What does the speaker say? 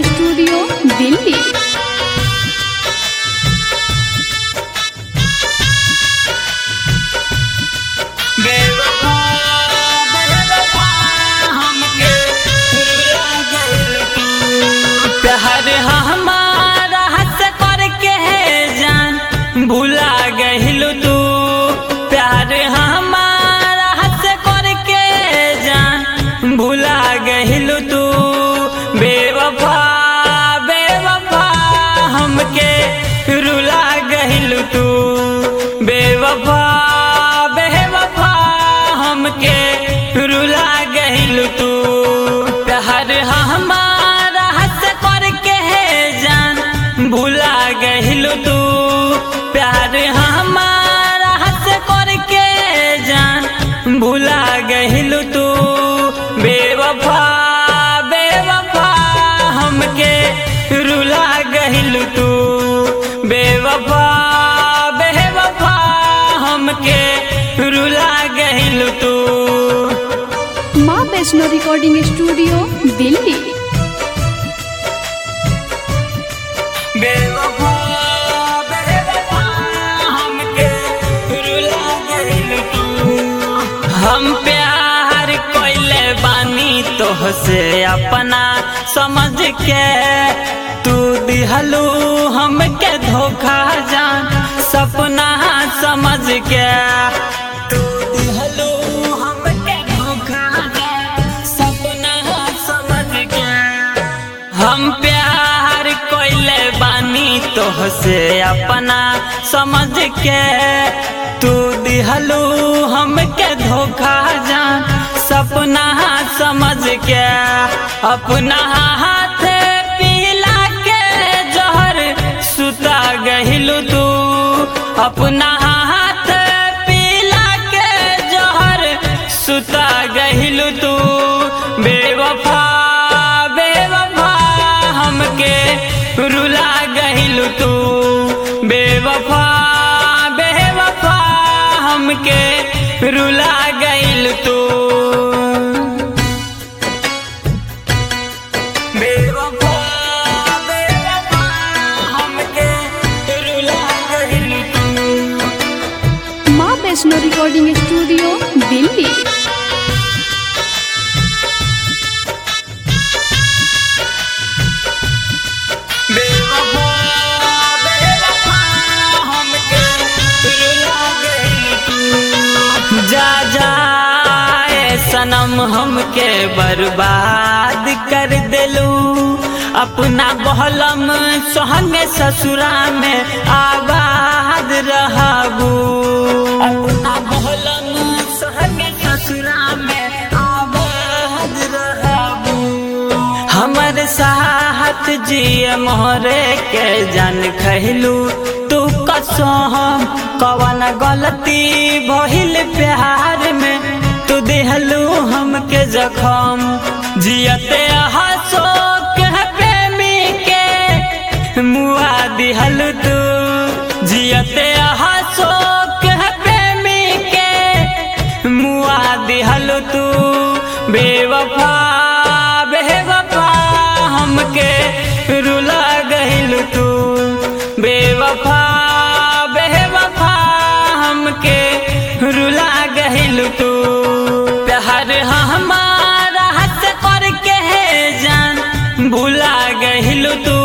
recording studio Delhi बेवफा बेवफा हमके रुला गइल तू प्यार हमारा हंस करके जान भुला गइल तू प्यार हमारा हंस करके जान भुला गइल तू बेवफा बेवफा हमके रुला गइल तू बेवफा बेवफा हमके रुला गइल तू प्यार हमारा हंस करके जान भुला गइल तू प्यार हमारा हंस करके जान भुला गइल तू बेवफा बेवफा हमके रुला गइल तू बेवफा बेवफा हमके रुला गइल तू माँ वैष्णो रिकॉर्डिंग स्टूडियो दिल्ली बेवफा बेवफा हमके रुला गइल तू हम प्यार कइले बानी तोहसे अपना समझ के तू दिहलू हमके धोखा जान सपना समझ के तू दिहलू हमके धोखा जान सपना समझ के हम प्यार कोइले बानी तोहसे अपना समझ के तू दिहलू हमके धोखा जान सपना समझ के अपना हाथ पीला के जहर सुता गहिलू तू अपना हाथ पीला के जहर सुता गहिलू तू बेवफा बेवफा हमके रुला गहिलू तू बेवफा बेवफा हमके रुला गइल तू बेवफा बेवफा हमके रुला गइल तू माँ वैष्णो रिकॉर्डिंग स्टूडियो दिल्ली बेवफा बेवफा हमके रुला गइल तू जा जाए सनम हमके बर्बाद कर देलू अपना बहलम सोहंगे ससुरा में आबाद रहबू अपना बहलम सोहंगे ससुरा में आबाद रहबू हमर साहत जिय मोहरे के जन खैलू तू कसम कवन गलती भइल प्यार में तू देहलू हमके जखम जियते हसो के प्रेमी के मुआ दिहल तू जियते हसो के प्रेमी के मुआ दिहल तू बेवफा बेवफा हमके रुला गइल तू बेवफा बेवफा हमके रुला गइल तू प्यार हमारा हंस करके जान भुला गइल तू